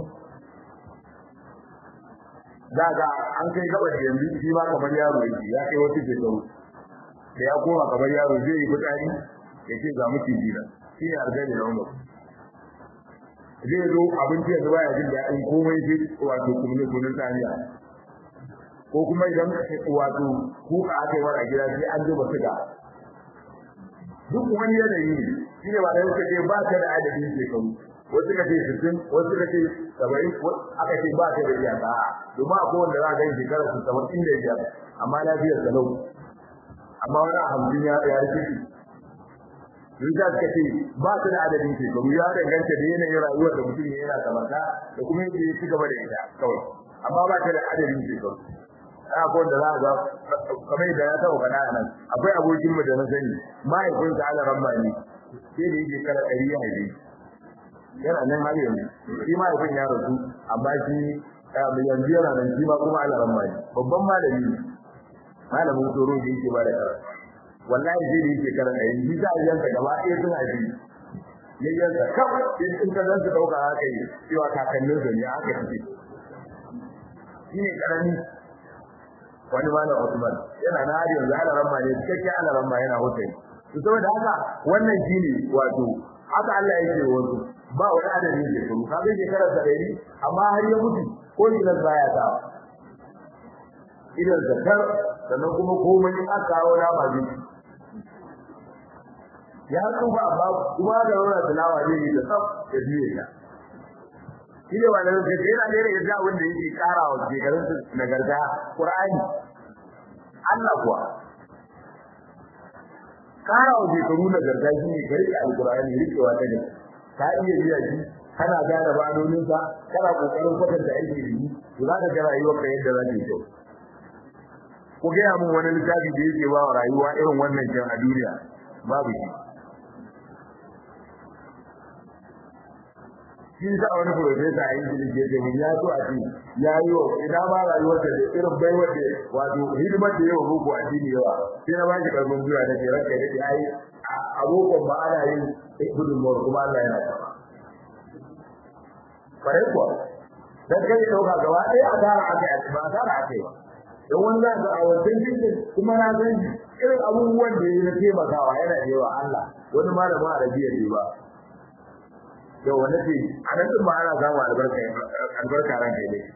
daga an kai gaba da yanzu shi ma kamar yaro yake ya kai wata shekaru da ya koma kamar yaro zai yi fitsari ya ce ga miciji na shi ne arzani na umar zai zo abinci yanzu baya jin daɗin komai sai wato kuma kunun tsaniya ko kuma idan wato kuka aka yi wa a gida sai an zuba suga duk wani yanayi ne shi ne ba da suka ce ba ka da adadin shekaru wasu ka ce sittin wasu ka ce saba'in aka ce ba ka da iyaka domin akwai wanda za a gani shekarar su saba'in da biyar amma lafiyar sa lau amma wani a hamsin ya rikici Rijal ka ce ba su da adadin shekaru ya danganta da yanayin rayuwar da mutum ya yana kamata da kuma yadda ya ci gaba da ita kawai amma ba ta da adadin shekaru akwai wanda za a ga kamar da ya taɓa faɗa a nan akwai abokin mu da na sani mahaifinsa ana ramma ne sai da yake kara ɗari ya haife yana nan har yanzu shi mahaifin ya rasu amma shi yanzu yana nan shi ma kuma ana ramma ne babban malami ne malamin tsoro da yake ba da karatu wallahi sai da yake karanta yanzu za a yanka gaba ɗaya sun haifi ya yanka kawai in ka zan su ɗauka haka yi cewa kakannin su ne haka suke shi ne ƙarami wani ma na Usman yana na har yanzu ana ramma ne cikakken ana ramma yana hutari to saboda haka wannan shi ne wato haka Allah yake wasu ba wani adadin shekaru ka ga shekarar sa ɗari amma har ya mutu ko shi nan baya sawa idan zakar sannan kuma komai in aka kawo nama zai ya tsufa amma kuma da wannan tilawa zai yi da tsaf da biye ta shi ne wannan sai yana da yadda da wanda yake kara wa shekarun nagarta Qur'ani Allah kuwa kara wa shekaru nagarta shi ne garke alqur'ani rikewa ta ne ka iya biya shi kana gane banonin sa kana kokarin kwatanta aiki da shi to za ka ga rayuwar ka yadda za ta yi kyau ku gaya min wani littafi da yake ba wa rayuwa irin wannan kyan a duniya babu shi shi sa wani profesa a Ingilishi ya ce mun ya so a ce ya yi wa ina ma rayuwar da irin baiwar da wato hidimar da yawa boko a dini yawa sai na baki karfin zuwa da ke ranka da ke ai a bokon ba ana yin gudunmawar kuma Allah yana sama kwarai kuwa dan kai dauka gaba ɗaya a tara aka yi ba a tara aka yi ba don wani za ka a wancan cikin kuma na san irin abubuwan da ya na taimakawa yana da yawa Allah wani malamin arabiya ne ba yau wani ce a nan ɗin ba ana samun albarka albarka ran kai ne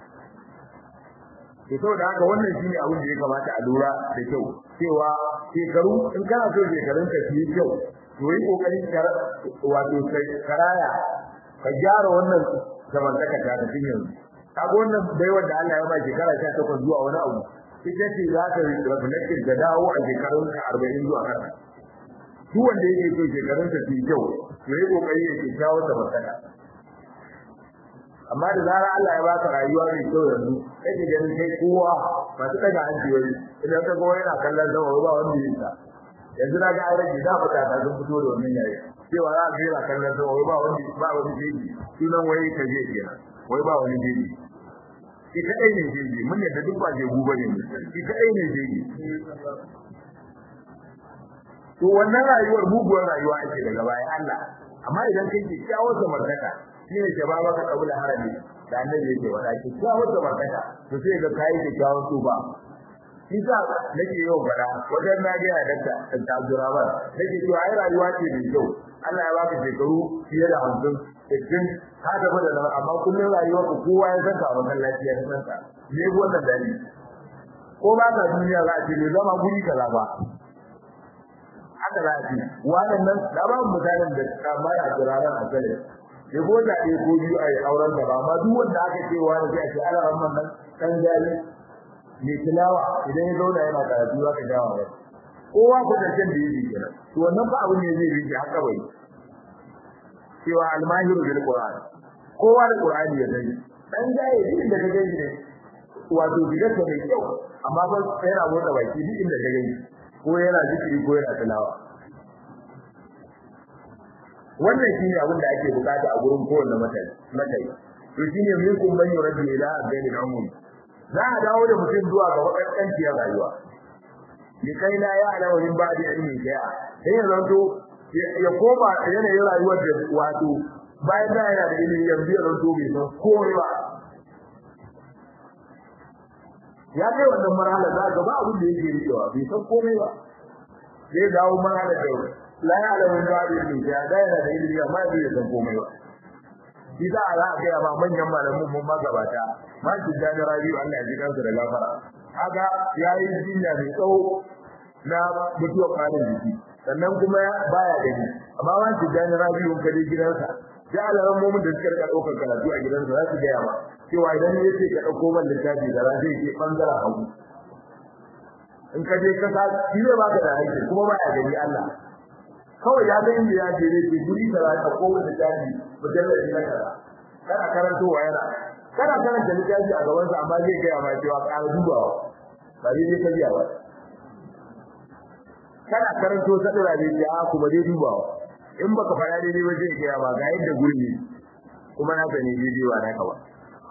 to saboda haka wannan shine abin da ya kamata a lura da kyau cewa shekaru in kana so shekarun ka su yi kyau to yi kokarin wato karaya ka gyara wannan zamantaka ta da tun yanzu kaga wannan baiwar da Allah ya ba shekara 18 zuwa wani abu ita ce za ta reflected da dawo a shekarun ka 40 zuwa kasa duk wanda yake so shekarun sa su yi kyau to yi kokari ya kyakkyawa zamantaka amma da zarar Allah ya baka rayuwa mai kyau yanzu kake ganin kai kowa masu daga hanci wani idan ka gowa yana kallon sama ba wanda ya sa yanzu na ga aure da fita ta sun fito da wannan yayi cewa za ka yana kallon sama ba wanda ba wani jeji sunan wai ka je kenan wai ba wani jeji shi kadai ne jeji mun yadda duk ba jeju bane shi kadai ne jeji to wannan rayuwar muguwar rayuwa ake daga bayan Allah amma idan kai ke kyawar samartaka shine shababa ka kabula harami da annabi yake wada ki kyawar samartaka to sai ga kai da kyawar tuba kisa nake yau fada wajen na ga ya dakta da Abdurrahman nake to ai rayuwa ce mai kyau Allah ya baka shekaru fiye da 50 sittin ka tafi da nan amma kullun rayuwar ku kowa ya san ka a masallaci ya san ka me wannan dali ko ba ka duniya za a ce zama guri kaza ba haka za a ce wannan nan da ba mutanen da kamar a jiraran a gare ya ko da ɗaya ko biyu a yi auren da ba amma duk wanda aka ce wani sai a ce ala rahman nan dan jali mai tilawa idan ya zauna yana karatu za ka jawa ba kowa ko da can da yake kenan to wannan ba abin ne zai rike haka bai cewa almahiru bil qur'an kowa da qur'ani ya sani dan jaye duk inda ka gani ne wato bidarsa mai kyau amma ba yana motsa baki duk inda ka gani ko yana zikiri ko yana tilawa wannan shine abin da ake bukata a gurin kowanne matai matai to shine min kun ban yuradu ila abdani umum za a dawo da mutum zuwa ga wakanciyar rayuwa ni kai la ya ala min ba'di ilmi shay'a sai ya zanto ya koma yanayin rayuwar da wato bayan da yana da ilimi yanzu ya zanto bai san komai ba ya kai wannan marhala za ga ba abin da yake rikewa bai san komai ba zai dawo marhala da la ya ala min ba'di ilmi shay'a da yana da ilimi amma bai san komai ba shi za a za a gaya ma manyan malamin mun magabata ma shi jani rabiu Allah ya ji kansa da gafara kaga yayi jinya mai tsawo na mutuwar kwanan jiki sannan kuma baya gani amma ma shi jani rabiu ka je gidansa da alaran mumun da suka rika daukar karatu a gidansa za su gaya ma cewa idan ya ce ka dauko man littafi da za zai ke bangaren hagu in ka je kasa shi zai baka da hankali kuma baya gani Allah kawai ya ga inda ya je ne ke guri da za ka koma da jari mujalladi na kaza kana karantowa yana kana karanta littafi a gaban sa amma zai ga ma cewa ka dubawa ba dai ka biya ba kana karanto sadura ne ya kuma dai dubawa in baka fara dai ba zai ga ba ga yadda gurbi kuma na sani dai ba naka ba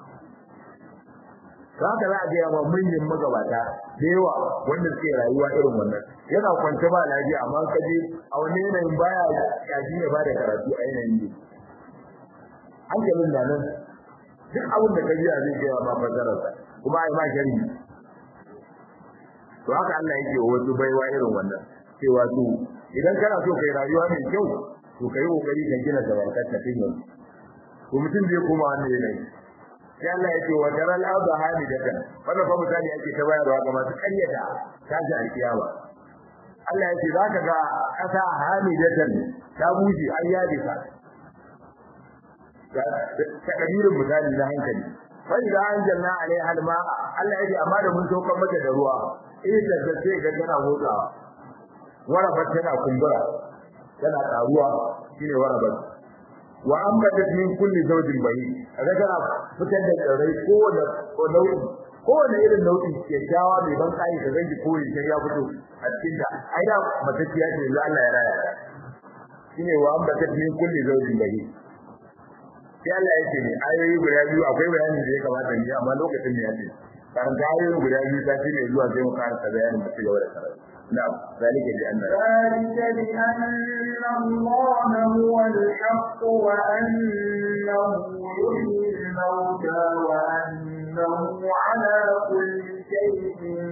haka za a ga yawa manyan magabata da yawa wanda suke rayuwa irin wannan yana kwance ba lafiya amma ka je a wani yanayin baya yaji ya bada karatu a yanayin ne hankalin da nan duk abin da ka ji zai ga ma fasararsa kuma ai ma sharhi to haka Allah yake wasu baiwa irin wannan cewa to idan kana so kai rayuwa mai kyau to kai kokari ka gina zamantakar ta tun yanzu to mutum zai koma wannan yanayi sai Allah ya ce wa daral arda hamidatan wannan fa misali ake ta bayarwa ga masu karyata tashi alkiyama Allah ya ce zaka ga kasa hamidatan ta buji an yabe ka ta kadirin misali na hankali fa idan anjalna alaiha alma Allah ya ce amma da mun saukar mata da ruwa eh da zace ga tana motsawa warabat tana kumbura tana karuwa shine warabat wa ambatat min kulli zawjin bayi kaga tana fitar da tsirrai kowane nau'i kowane irin nau'i ke jawa mai ban kai ka ganji koyi sai ya fito a cikin da ai da matacciya ce yanzu Allah ya raya shine wa ambatat min kulli zawjin bayi sai Allah ya ce ne ayoyi guda biyu akwai bayanin da ya kamata ni amma lokacin ne ya ce karanta ayoyi guda biyu ta ce zuwa sai mu karanta bayanin da cigaba da karatu نعم ذلك لأن ذلك بأن الله هو الحق وأنه يحيي الموتى وأنه على كل شيء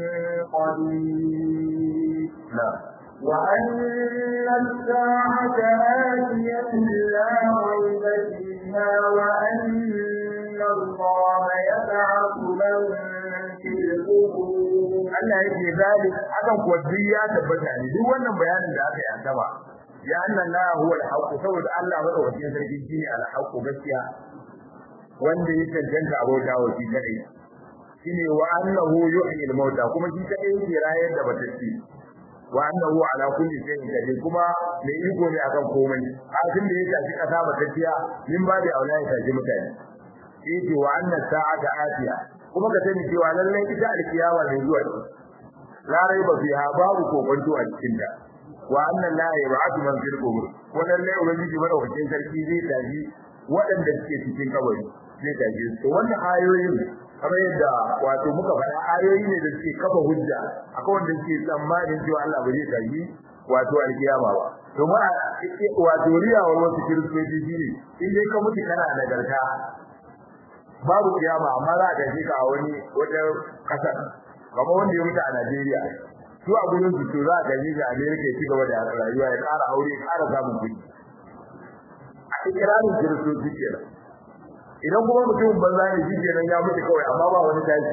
قدير نعم وأن الساعة آتية لا ريب فيها وأن الله يبعث من في القبور Allah yake zalik akan kuwa duk ya tabbata ne duk wannan bayanin da aka yi a gaba ya anna la huwa al-haqq saboda Allah madaukakin sarki shine al-haqq gaskiya wanda ya cancanta abota wa shi kadai shine wa annahu yuhyi al-mauta kuma shi kadai yake rayar da batacci wa annahu ala kulli shay'in qadir kuma mai iko ne akan komai a tun da ya tafi kasa batacciya min ba da aula ya tafi mutane yake wa anna sa'ata atiya kuma ka sani cewa lallai ita alkiyama ne zuwa la raiba fiha babu kokonto a cikin ta wa anna la yab'athu man fil qubur wa lallai ubangiji madaukakin sarki zai tafi waɗanda suke cikin kabari zai tafi to wannan ayoyin kamar yadda wato muka faɗa ayoyi ne da suke kafa hujja akan wanda suke tsammanin cewa Allah ba zai tafi wato alkiyama ba to ma wato riyawar wasu kiristoci shine in dai ka mutu kana nagarta babu kiyama amma za ka ji ka wani wata kasar kamar wanda ya mutu a Najeriya su a gurin su to za ka ji ga America ya ci gaba da rayuwa ya ƙara aure ya ƙara samun kuɗi a ikirarin kiristoci kenan idan kuma mutum banza ne shi kenan ya mutu kawai amma ba wani tashi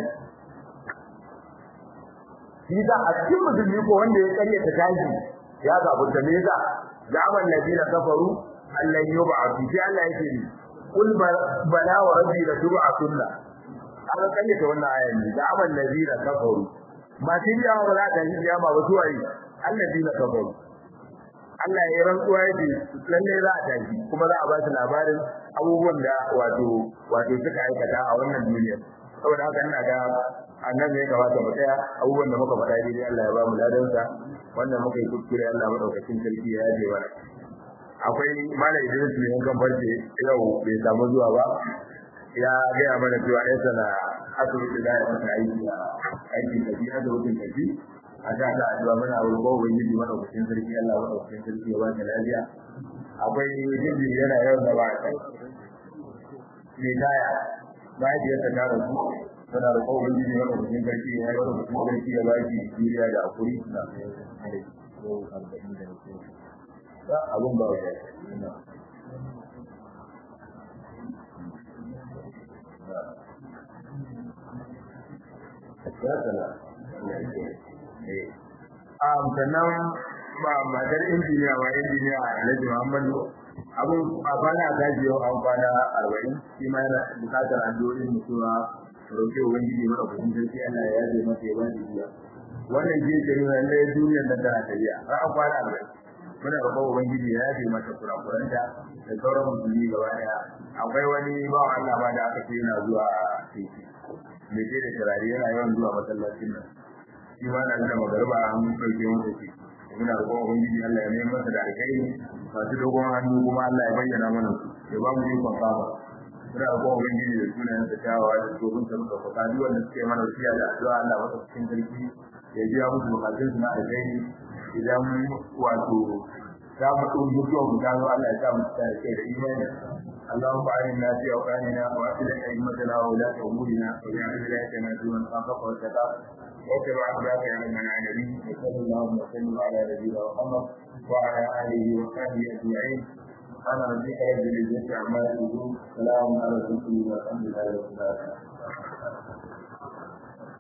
shi da a cikin musulmi ko wanda ya karyata tashi ya zabu da me yasa zaman ladina kafaru Allah yub'athu sai Allah yake ni kul bala wa rabbi la tub'athunna aka kayyata wannan ayan ne da amal ladina kafaru ba shi ya ba za ta yi kiyama ba su wayi alladina kafaru Allah ya rantsuwa yake lalle za a tashi kuma za a ba su labarin abubuwan da wato wato suka aikata a wannan duniya saboda haka ina ga annabi ya kamata mu tsaya abubuwan da muka faɗa dai Allah ya ba mu ladansa wannan muka yi kuskure Allah madaukakin sarki ya yaje mana akwai mala Idris ne kan farce yau bai samu zuwa ba ya gaya mana cewa ɗan sana asibiti da ya masa aiki a aikin tafi a asibitin tafi a sa ta addu'a mana a wurin ubangiji madaukakin sarki Allah madaukakin sarki ya ba ta lafiya akwai jinjin yana yawan da ba a kai mai taya mahaifiyarsa ta rasu tana da kowa ubangiji madaukakin sarki ya yi madaukakin sarki ya ba ki juriya da hakuri na abun ba ya Um, sannan matar injiniya ma injiniya Alhaji Muhammadu abun a kwana ta ji yau an kwana arba'in shi ma yana bukatar addu'o'in mutuwa roƙe ubangiji mara kudin sarki Allah ya yaje masa ya bani biya wannan shi ke nuna lallai duniyar da tana tafiya har an kwana arba'in muna roƙon ubangiji ya yaje masa kurakuranta da sauran musulmi gaba daya akwai wani bawan Allah ma da aka ce yana zuwa titi mai ce da turare yana yawan zuwa masallacin nan shi ma na da magarba an ɗauke masa shi muna roƙon ubangiji Allah ya nemi masa da alkai masu dogon hannu kuma Allah ya bayyana mana su ya ba mu ikon kama muna roƙon ubangiji da sunayen sa kyawawa da tsohon sa muka faɗa duk wanda suke mana wasiya da addu'a Allah masa cikin sarki ya biya musu bukatun su na alkai idan wato za mu ɗau mutuwar mu gano Allah ya sa mu cika da kai da imani اللهم أعنا في أوطاننا وأصلح أئمتنا وولاة أمورنا واجعل ولايتنا في من خافك واتقاك واتبع أخلاق يا من العالمين وصلى اللهم وسلم على نبينا محمد وعلى آله وصحبه أجمعين ana rabbika rabbil izzati amma yasifun salamun ala al-mursalin walhamdulillahi rabbil alamin